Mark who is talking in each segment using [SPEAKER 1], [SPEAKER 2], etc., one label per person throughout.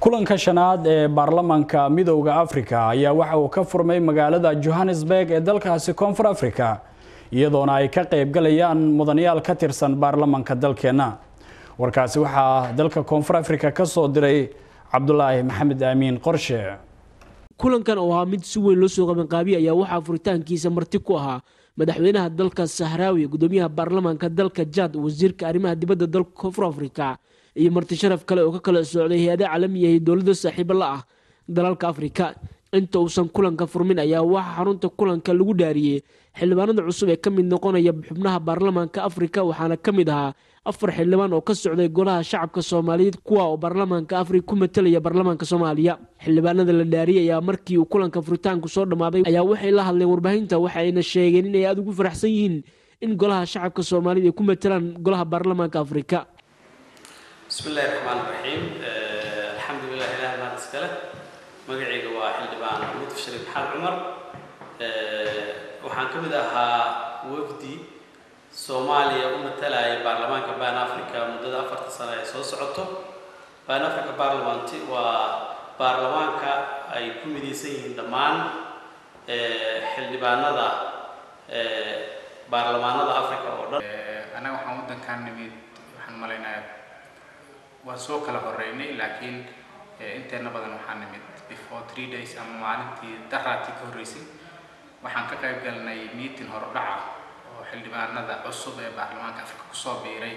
[SPEAKER 1] kulanka shanaad ee baarlamanka midowda afrika ayaa waxa uu ka furmay magaalada johannesburg ee dalkaasi koonfur africa iyadoona ay ka qaybgalayaan mudanayaal ka tirsan baarlamanka dalkeenna warkaasi waxaa dalka koonfur africa ka soo diray cabdulaahi maxamed aamiin qorshe
[SPEAKER 2] kulankan oo ahaa mid si weyn loo soo qabanqaabiya ayaa waxaa furitaankiisa marti ku ahaa madaxweynaha dalka sahraawi gudoomiyaha baarlamaanka dalka jad wasiirka arrimaha dibadda dalka koonfur africa iyo marti sharaf kale oo ka kala socday hay-ada caalamiya iyo dowladda saaxiibo la ah dalalka afrika inta uusan kulanka furmin ayaa waxaa xarunta kulanka lagu dhaariyey xildhibaanada cusub ee ka mid noqonaya xubnaha baarlamaanka afrika waxaana ka mid ahaa afar xildhibaan oo ka socday golaha shacabka soomaaliyeed kuwa oo baarlamaanka afrika ku matelaya baarlamaanka soomaaliya xildhibaanada la dhaariyay ayaa markii uu kulanka furitaanku soo dhammaaday ayaa waxay la hadleen warbaahinta waxayna sheegeen inay aada ugu faraxsan yihiin in golaha shacabka soomaaliyed ay ku matelaan golaha baarlamaanka afrika
[SPEAKER 3] bismillahi raxmaan raxiim alxamdulilah ilaah baan iskale magacayga waa xildhibaan mudaf shariif xaal cumar waxaan ka mid ahaa wafdi soomaaliya u matalaya baarlamaanka ban africa muddada afarta sano ay soo socoto ban africa barlamanti waa baarlamaanka ay ku midaysan yihiin dhammaan xildhibaanada baarlamaanada africa oo dhan
[SPEAKER 4] annaga waxaan waddankaan nimid waxaan malaynayaa waan soo kala horeynay laakiin inteena badan waxaan nimid before three days ama maalintii daraatii ka horreysay waxaan ka qayb galnay meeting horudhaca oo xildhibaanada cusub ee baarlamaanka afrika kusoo biiray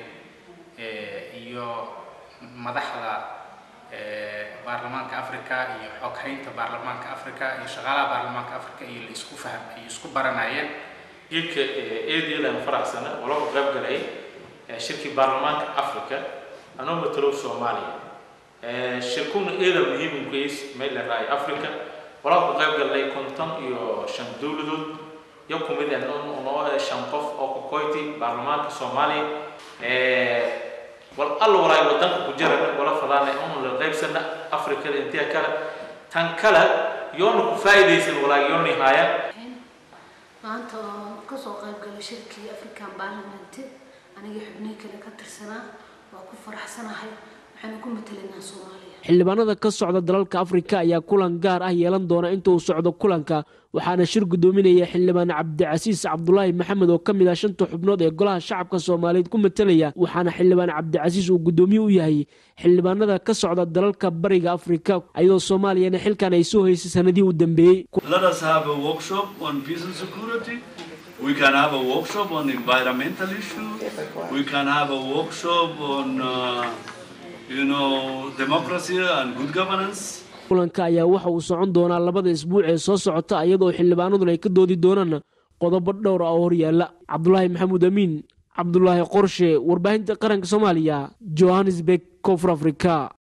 [SPEAKER 4] iyo madaxda baarlamaanka africa iyo xoghaynta baarlamaanka africa iyo shaqaalaha baarlamaanka africa iyo la isku fahm ay isku baranayeen
[SPEAKER 5] jidka eedeedaan faraxsana oo lagu qayb galay shirkii baarlamaanka africa anoo matalow soomaaliya shirkuna eeda muhiimkays meel la raay africa walaa ku qayb galnay konton iyo shan dowladood iyo kumid noo shan qof oo ku koyti baarlamaanka soomaaliya wal alla walaay wadanka ku jira wala fadaana unu la qaybsana africada intiya kale tan kale yoona ku faa'iidaysan walaay yoona haayaan
[SPEAKER 6] maanta oo kasoo qayb galay shirkii african parliament aniga xubnihi kale ka tirsanaa waa ku faraxsanahay waxaanu ku matalaynaa soomaaliya
[SPEAKER 2] xildhibaanada ka socda dalalka afrika ayaa kulan gaar ah yeelan doona inta uu socdo kulanka waxaana shir gudoominaya xildhibaan cabdicasiis cabdulaahi maxamed oo ka mid ah shanta xubnood ee golaha shacabka soomaaliyeed ku matalaya waxaana xildhibaan cabdicasiis uu gudoomiye u yahay xildhibaanada ka socda dalalka bariga afrika iyadoo soomaaliyana xilkan ay soo haysay sanadihii u dambeeyey
[SPEAKER 7] We can have a workshop on environmental issues. We can have a workshop on, uh, you know, democracy and good governance.
[SPEAKER 2] kulanka ayaa waxa uu socon doonaa labada isbuuc ee soo socota iyadoo xildhibaanaduna ay ka doodi doonaan qodobo dhowr ah oo horyaala cabdulaahi maxamuud amiin cabdulaahi qorshe warbaahinta qaranka soomaaliya johannesburg koonfur africa